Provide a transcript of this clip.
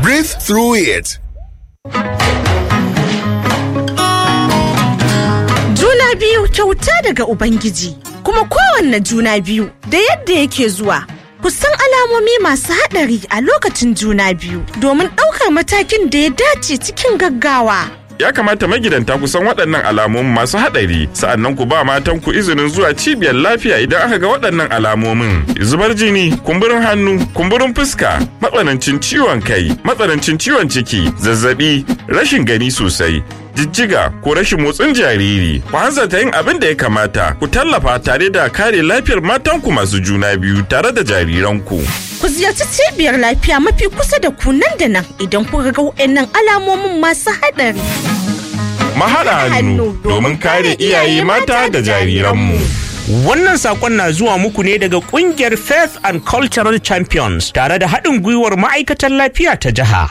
Breathe through it. Juna biyu kyauta daga Ubangiji, kuma kowanne juna biyu da yadda yake zuwa. Ku san alamomi masu haɗari a lokacin juna biyu domin ɗaukar matakin da ya dace cikin gaggawa. Ya kamata magidanta ku san waɗannan alamomin masu haɗari, sa'annan ku ba matan ku izinin zuwa cibiyar lafiya idan aka ga waɗannan alamomin. Zubar jini, kumburin hannu, kumburin fuska, matsanancin ciwon kai, matsanancin ciwon ciki, zazzabi, rashin gani sosai, jijjiga ko rashin motsin jariri. Ku hanzarta yin abin da ya kamata, ku tallafa tare da kare lafiyar matanku masu juna biyu tare da jariranku. Ku ziyarci cibiyar lafiya mafi kusa da ku nan da nan idan kuka ga waɗannan alamomin masu haɗari. Mahaɗa hannu domin kare iyaye mata da jariranmu. Wannan sakon na zuwa muku ne daga kungiyar Faith and Cultural Champions tare da haɗin gwiwar ma'aikatan lafiya ta jiha.